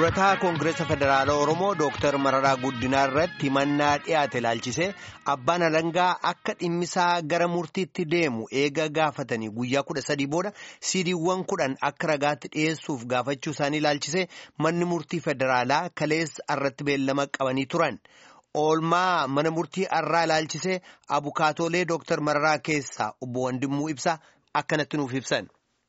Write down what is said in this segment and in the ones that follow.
durataa koongireesa federaalaa oromoo dooktar mararaa guddinaa irratti himannaa dhiyaate ilaalchisee abbaan alangaa akka dhimmisaa gara murtiitti deemu eega gaafatanii guyyaa kudha sadii booda siidiiwwan kudhan akka ragaatti dhiyeessuuf gaafachuu isaanii ilaalchisee manni murtii federaalaa kaleessa irratti beellama qabanii turan oolmaa mana murtii arraa ilaalchisee abukaatoolee dooktar mararaa keessaa obbo Wandimmuu ibsaa akkanatti nuuf ibsan.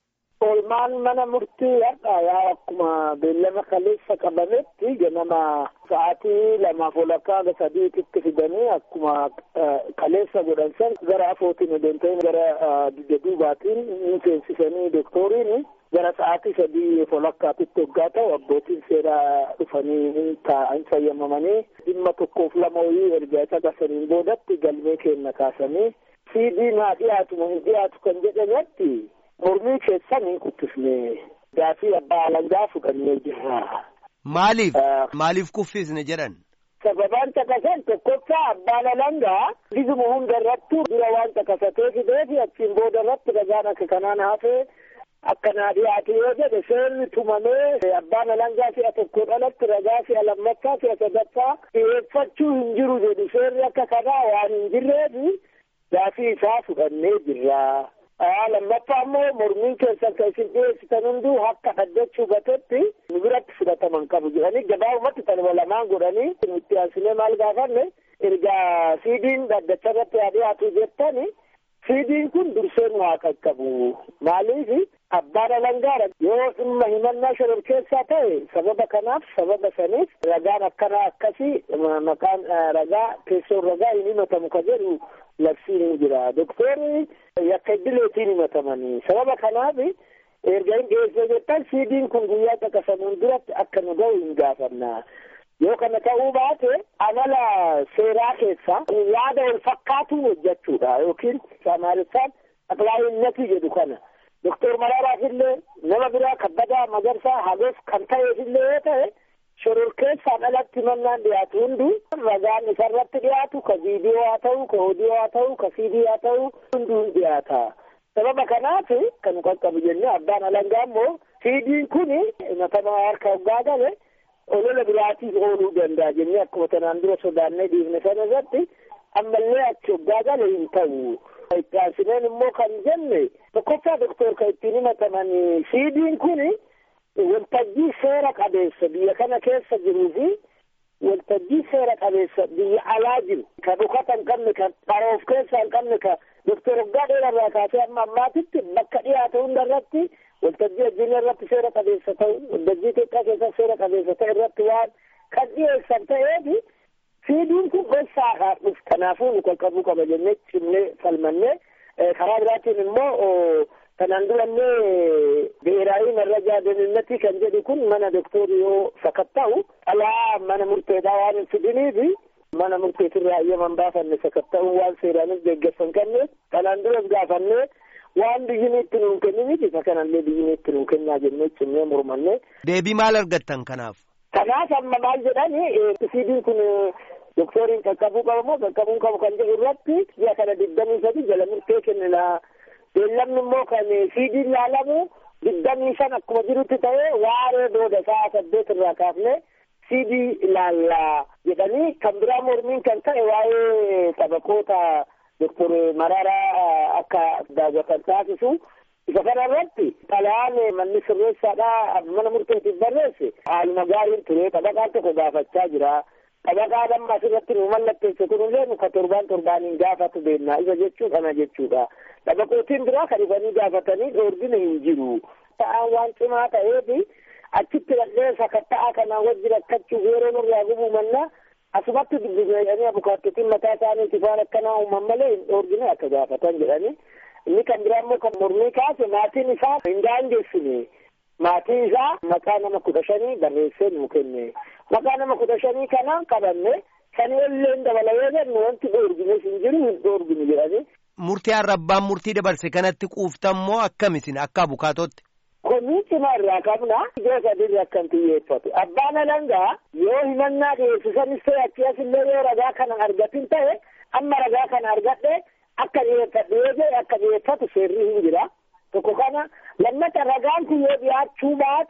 Oolmaan mana murtii har'a yaa akkuma beellama kaleessa qabametti ganama sa'aatii lamaaf walakkaa sadiititti fidanii akkuma kaleessa godhan san gara afootiin adeemtanii gara dugda duubaatiin ni seensisanii doktoriin gara sa'aatii sadii walakkaatitti hoggaa ta'u abbootiin seeraa dhufanii taa'an fayyamamanii dhimma tokkoof lama wayii erga caqasaniin boodatti galmee kenna kaasanii siidiin haa dhiyaatu hin dhiyaatu kan jedhametti mormii keessan hin kuffisne gaafii abbaa alangaa fudhannee jirra. Maaliif? Maaliif kuffisne jedhan? Sababaan caqasan tokkoffaa abbaan alangaa bifuma hunda irrattuu dura waan caqasatee fidee fi achiin booda irratti ragaan akka kanaan hafee akkanaa dhiyaate yoo jedhe seerri tumamee abbaan alangaa si'a tokko dhalatti ragaa si'a lammaffaa si'a sadaffaa dhiyeeffachuu hin jiru jedhu seerri akka kanaa waan hin jirreefi gaafii isaa fudhannee jirra. lammaffaa immoo mormiin keessan kan isin dhiyeessitan hunduu akka dhaddachuu gatetti nu biratti fudhataman qabu jedhanii gabaabumatti tanuma lamaan godhanii nutti aansinee maal gaafanne ergaa siidiin dhaddacha irratti haa dhiyaatu jettani siidiin kun dursee nu haa qaqqabu maaliif abbaan alangaadha yoo dhimma himannaa shororkeessaa ta'e sababa kanaaf sababa saniif ragaan akkanaa akkasii maqaan ragaa teessoon ragaa hin himatamu ka jedhu labsiin ni jira doktorri yakka idileetiin himatamanii sababa kanaaf erga hin dhiyeessee jettan siidiin kun guyyaa caqasamuun duratti akka nu ga'u hin gaafanna yoo kana ta'uu baate amala seeraa keessa yaada wal fakkaatu hojjechuudha yookiin amaariffaan aqlaa'innati jedhu kana doktor Maraaraaf illee nama biraa kabbadaa magarsaa hagoof kan ta'eefillee yoo ta'e shororkeessaan alatti mannaan dhiyaatu hundu ragaan isarratti dhiyaatu ka viidiyoo haa ta'u ka odiyoo haa ta'u ka siidii haa ta'u hunduu hin dhiyaata sababa kanaaf kan nu qaqqabu jennee abbaan alangaa immoo siidiin kun himatamaa harka hoggaa gale olola biraatiif ooluu danda'a jennee akkuma tanaan dura sodaannee dhiifne sana irratti ammallee achi hoggaa gale hin ta'u itti aansineen immoo kan jenne tokkoffaa doktor kan ittiin himataman siidiin kun waltajjii seera qabeessa biyya kana keessa jiruu fi waltajjii seera qabeessa biyya alaa jiru ka dhukata hin qabne ka qaroof keessaa hin qabne ka doktor hoggaa dheerarraa kaasee amma ammaatitti bakka dhiyaate hunda irratti waltajjii addunyaa irratti seera qabeessa ta'u waltajjii Itoophiyaa keessa seera qabeessa ta'e irratti waan kan dhiyeessan ta'eef siidiin kun gosaa haa dhufu kanaafuu nu qaqqabuu qaba jennee cimnee falmannee karaa biraatiin immoo kanaan durallee bi'eeraayi marrajaa deeninnatii kan jedhu kun mana doktorii yoo sakatta'u dhalaa mana murteedhaa waan hin fidiniifi mana murteetirraa ayyaman baafanne sakatta'uu waan seeraanis deeggarsan kanneef kanaan duras gaafannee waan biyyiin itti nuun kenniniif isa kanallee biyyiin itti nuun kennaa jennee cimnee mormanne. Deebii maal argattan kanaaf? Kanaaf amma maal jedhani siidiin kun doktoriin qaqqabuu qaba moo qaqqabuu qabu kan jedhu irratti ji'a kana digdamii sadi jala murtee kennina. beellamni immoo kan siidiin laalamu digdamii shan akkuma jirutti ta'ee waaree booda sa'a saddeet irraa kaafne siidii ilaallaa jedhanii kan biraa mormiin kan ta'e waa'ee taphaqoota doktor Mararaa akka daawwatan taasisu isa kana irratti xalayaan manni sirreessaadhaa mana murteetiif barreesse haaluma gaariin ture taphaqaan tokko gaafachaa jira. Taphaqaa damma asirratti nu mallatteesse kunillee nu ka torbaan torbaaniin gaafatu beennaa isa jechuu kana jechuudha. Taphaqootiin biraa kan dhufanii gaafatanii dhoorgina hin jiru. Ta'aan waan cimaa ta'eef achitti dhaqee sakatta'aa kanaan wajji rakkachuuf yeroo nurraa gubuu mannaa asumatti dubbisanii abukaattotiin mataa isaaniitiif waan akkanaa uuman malee hin dhoorgine akka gaafatan jedhanii. Inni kan biraa immoo kan mormii kaase maatiin isaa hin daangessine. Maatiin isaa maqaa nama kudha shanii barreessee nuu kenne. Maqaa nama kudha shanii kanaan qabanne sanii illee dabala yoo jennu wanti dhoorgines hin jiru hin dhoorginu jedhanii. Murtii arrabbaan murtii dabarse kanatti quuftan moo akkamisin akka abukaatotti? Komii cimaa irraa qabna ijoo sadii akkan xiyyeeffatu. Abbaan alangaa yoo himannaa dhiyeessisanis ta'e achi asillee yoo ragaa kana argatin ta'e amma ragaa kana argadhe akka dhiyeeffadhu yoo jedhe akka dhiyeeffatu seerri hin jira. Tokko kana lammata ragaan kun yoo dhiyaachuu baate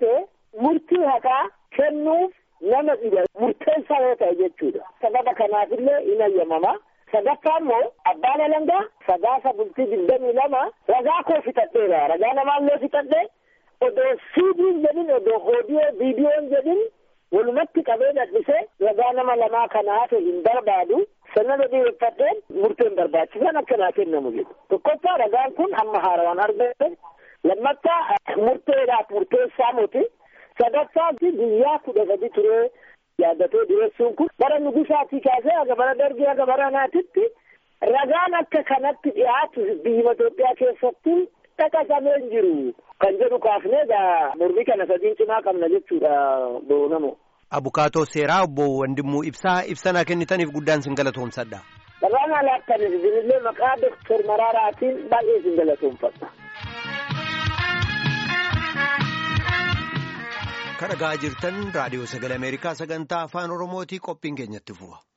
murtii haqaa kennuuf nama dhiba murteessaa yoo ta'e jechuudha. Sababa kanaafillee hin ayyamama. Sadaffaa immoo abbaan alangaa sadaasa bultii digdamii lama ragaa koo fixadheera. Ragaa namaallee fixadhee odoo siidiin jedhin odoo oodiyoo viidiyoon jedhin walumatti qabee dadhisee ragaa nama lamaa kana hafe hin barbaadu. Sanada dhiyeeffadheen murteen barbaachisan akka naa kennamu jedhu. Tokkoffaa ragaan kun amma haarawaan argame. Lammaffaa murteedhaaf murteessaa miti. Sadaffaa guyyaa kudha sadi turee yaaddatee dhiyeessuun kun bara nugusaatii kaasee haga bara dargii haga bara naatitti ragaan akka kanatti dhiyaatu biyya Itoophiyaa keessatti dhaqasamee hin jiru. Kan jedhu kaafnee egaa mormii kana sadiin cimaa qabna jechuudha boonamo. Abukaatoo seeraa obbo Wandimmuu Ibsaa ibsanaa kennitaniif guddaan sin galatoomsadha. Dhabaan alaattaniif isinillee maqaa Doktor Maraaraatiin baay'ee sin galatoomfadha. Kan dhagaa jirtan raadiyoo sagalee Ameerikaa sagantaa afaan Oromootii qophiin keenyatti fufa.